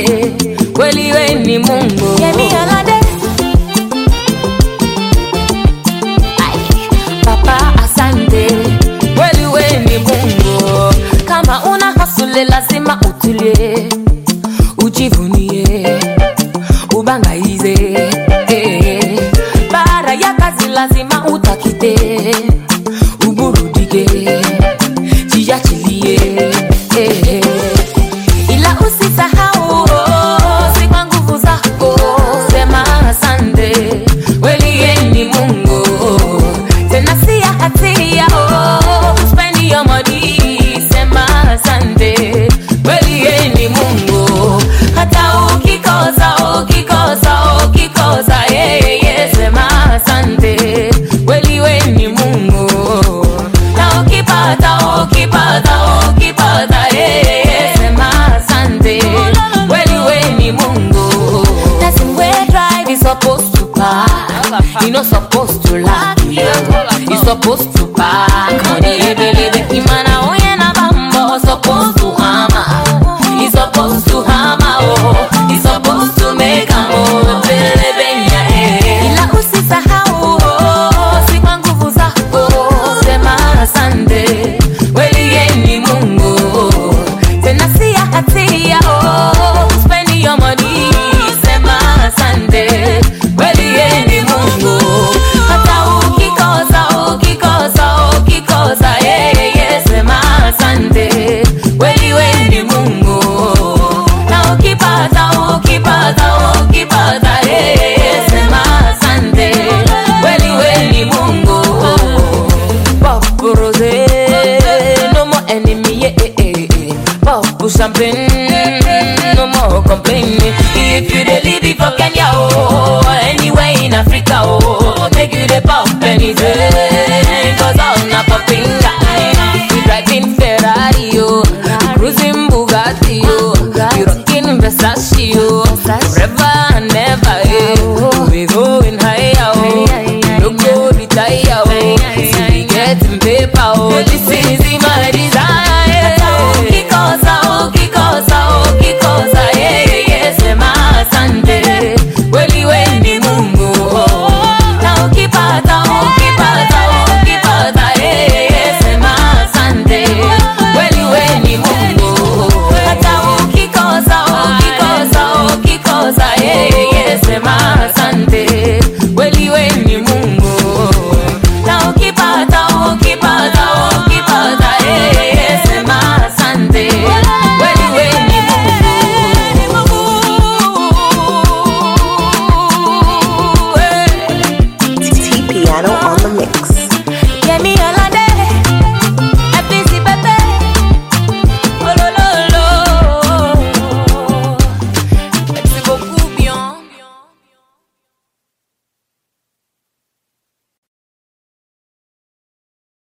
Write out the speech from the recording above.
kweli we ni Mungu. Yemi Alade. Ai, Papa asante, kweli we ni Mungu, kama una hasule lazima utulie, ujivunie ubangaize eh. Bara ya kazi lazima utakite, uburudike jiachilie eh. ila usisahau oh, si kwa nguvu zako, sema asante, kweli ye ni Mungu, tena si ya hatia oh, spend your money, sema asante kweli ye ni Mungu, hata ukikosa ukikosa ukikosa yeye sema asante kweli we ni Mungu, na ukipata ukipata ukipata yeye sema asante kweli we ni Mungu. Nothing we drive is supposed to park You not supposed to laugh, you supposed to park money ebelebe. imana oye na bambo supposed to hammer You supposed to hammer, oh, you supposed to make a move, ebelebe nya eh. ila usisahau oh, si kwa nguvu zako sema asante Kweli ye ni Mungu, tena si ya hatia oh, spend your money sema asante kweli ye ni Mungu, hata ukikosa ukikosa ukikosa yeye sema asante kweli we ni Mungu, na ukipata ukipata ukipata yeye sema asante kweli we ni Mungu. Pop rose, no more enemy, yeah, eh, eh, eh. Pop champagne, no more complaining. If you dey live it for Kenya, oh, or anywhere in Africa, oh, make you dey pop anything, cause all na popping guy. You driving Ferrari, oh, you cruising Bugatti, oh, you rocking Versace, oh, forever and ever, yeah. We going higher, oh, no go retire, oh, see we getting paper, oh, this is